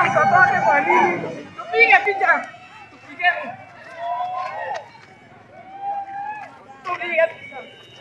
anampiga mtoto wake kwa nini? Tupige picha. Tupige. Tupige picha.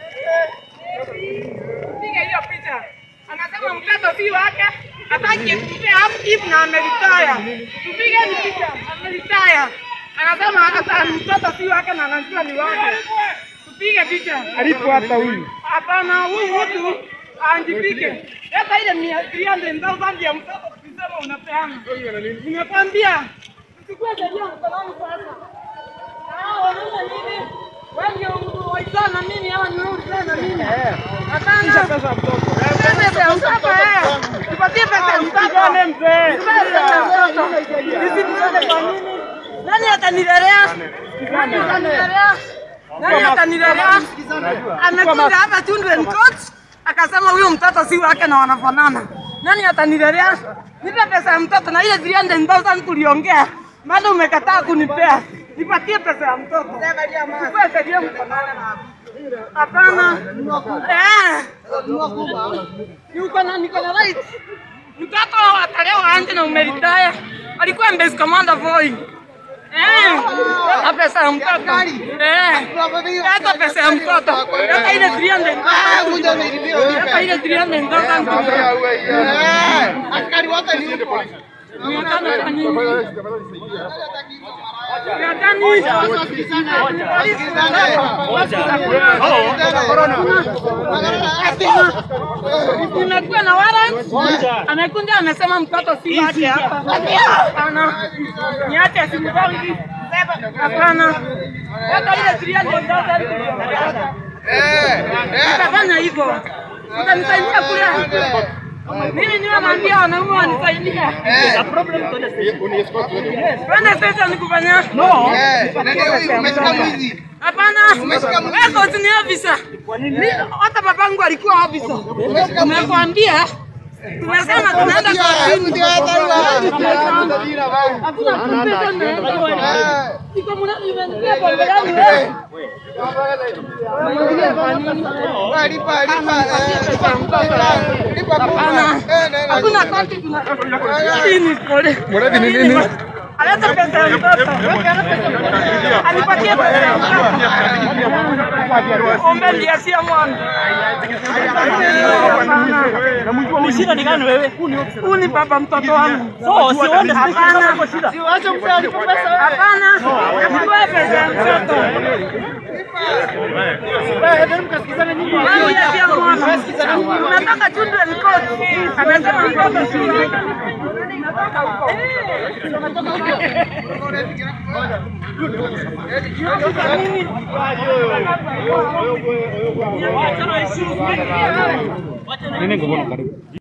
Tupige hiyo picha. Anasema mtoto si wake, hataki kumpea upkeep na ameritaya. Tupige ni picha, ameritaya. Anasema hata mtoto si wake na anajua ni wake. Tupige picha. Alipo hata huyu. Hapana, huyu mtu anjipike. Leta ile mia triande thousand ya mtoto tukisema unapeana. Nimekwambia usikue sheria mkononi sasa. Ah, wanaona nini? Wewe ndio waitana na mimi ama ni wewe unaitana na mimi? Hapana. Pesa ya mtoto. Pesa ya mtoto eh. Tupatie pesa ya mtoto. Pigane mzee. Tupatie pesa ya mtoto. Sisi tuende kwa nini? Nani atanilelea? Nani atanilelea? Nani atanilelea? Amekuja hapa children court akasema huyu mtoto si wake na wanafanana. Nani atanilelea? Nipe pesa ya mtoto na ile 300,000 tuliongea. Bado umekataa kunipea. Nipatie pesa ya mtoto. Chukua sheria mkononi. Hapana. Eh. Niko na niko na right. Mtoto atalewa anje na umeritaya. Alikuwa base commander boy. Eh, hata pesa ya mtoto. Eh, hata pesa ya mtoto. Hata ile 300. Hata ile 300 Askari wote ni huko. Nimekuwa na warrant. Amekuja amesema mtoto si wake hapa. Hapana. Niache simgongi. Hapana. Hata ile 300,000 Utafanya hivyo. Utanisaidia kule. Mimi niwe naambia wanaume wanisaidie. Twende sasa nikufanyia. No. Umeshika mwizi. Hapana. Wewe koti ni officer. Mimi hata babangu alikuwa officer. Nimekwambia tumesema tunaenda kotini. Hakuna kupita na Iko mnani imenipia pombe yangu wewe. Lipa, lipa. Lipa Hapana. Hakuna koti tuna. Hii ni pole. Mradi ni nini? Aleta pesa ya mtoto. Alipatia pesa ya mtoto. Ombe ndiasia mwana. Ni shida ni gani wewe? Huyu ni baba mtoto wangu. So, si uende Hapana. kwa shida. Hapana. Nipe pesa ya mtoto. Nani ndiasia mwana? Unataka children court. Amesema mtoto si wake. Natoka huko. Natoka huko. Nini ngono karibu?